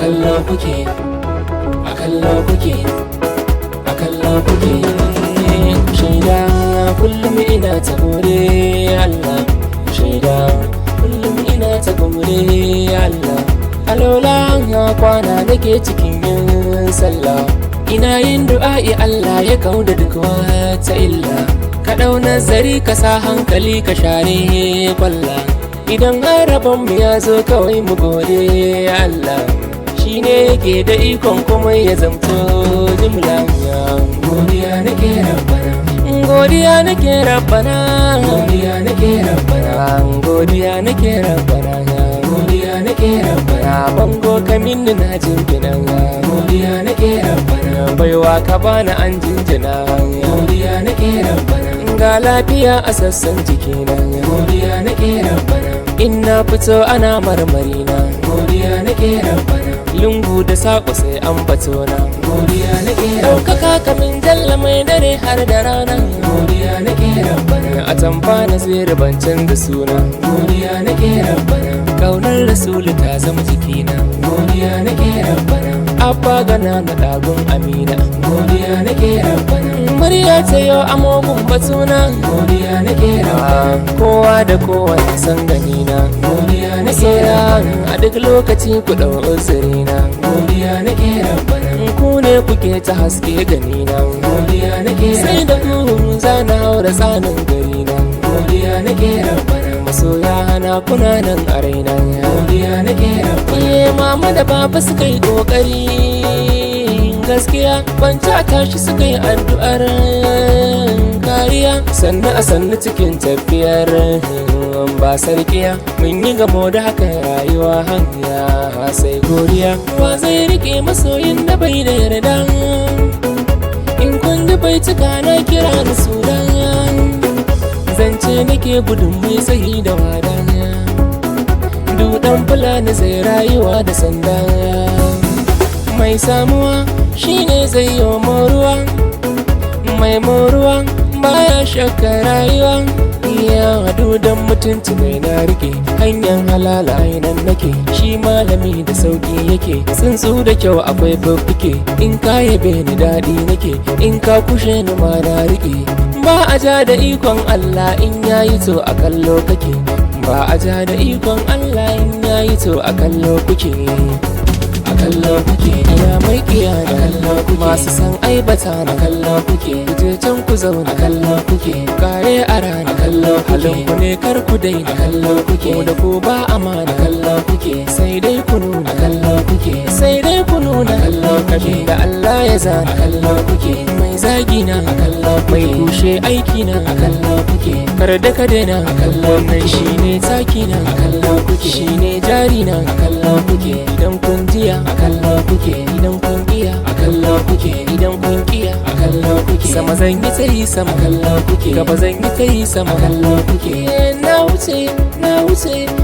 kallo kuke a kallo kuke a kallo kuke shaida kullum ina ta gore Allah shaida kullum ina ta gore Allah alola kwana nake cikin yin sallah ina yin du'a'i Allah ya kauda duk wata illa ka ɗau nazari ka sa hankali ka share kwalla idan harabon mu ya zo kawai mu gode Allah shi ne yake da ikon kuma ya zamto jimla godiya nake rabbana godiya nake rabbana godiya nake rabbana godiya nake rabbana godiya nake rabbana bango kamin na jinjina godiya nake rabbana baiwa ka bani an jinjina godiya nake rabbana ga lafiya a sassan jikina godiya nake rabbana in na fito ana marmari na godiya nake rabbana lungu da sako sai an bato na godiya nake ɗaukaka kamin jalla mai dare har da rana godiya nake rabbana a tamfa na zirbancin da suna godiya nake rabbana kaunar rasulu ta zama jikina godiya nake rabbana abba gana na ɗagun amina godiya nake rabbana murya ta yau amogun batuna godiya nake rabbana kowa da kowa na san ganina godiya nake rabbana a duk lokaci ku ɗau uzurina godiya nake rabbana ku ne kuke ta haske ganina godiya nake sai da ku zana haura tsanin garina godiya nake rabbana masoya hana kuna nan a raina godiya nake rabbana eh mama da baba suka yi kokari gaskiya kwanta tashi suka yi addu'ar kariya sannan a sannu cikin tafiyar ba sarkiya mun yi gamo da haka rayuwa hanya sai godiya wa zai rike masoyin da bai da yarda in kun ji bai cika na kira da sunan zance nake gudun mai tsayi da wada dudan fulani zai rayuwa da sanda mai samuwa shine zai yi moruwa mai moruwa baya shakka rayuwa iya dudan mutunci mai na rike hanyar halala nan nake shi malami da sauki yake tsuntsu da kyau akwai babbike in ka yabe ni daɗi nake in ka kushe ni ma na rike ba a ja da ikon Allah in yayi to a kallo kake ba a ja da ikon Allah in yayi to a kallo kuke a kallo kuke ina mai kiya da kallo kuke masu san aibata na kallo kuke kuje can ku zauna a kallo kuke kare a rana a kallo kuke ku ne kar ku dai a kallo kuke da ku ba amana a kallo kuke sai dai ku nuna a kallo kuke sai dai ku nuna a kallo kuke da Allah ya zana a kallo kuke mai zagi na a kallo mai kushe aiki na a kallo kuke kar da ka daina a kallo nan shine taki na a kallo kuke shine jari na a kallo kuke idan kun jiya a kallo kuke idan kun kiya a kallo kuke idan kun kiya a kallo kuke sama zan yi ta yi sama kallo kuke gaba zan yi ta yi sama kallo kuke na wuce na wuce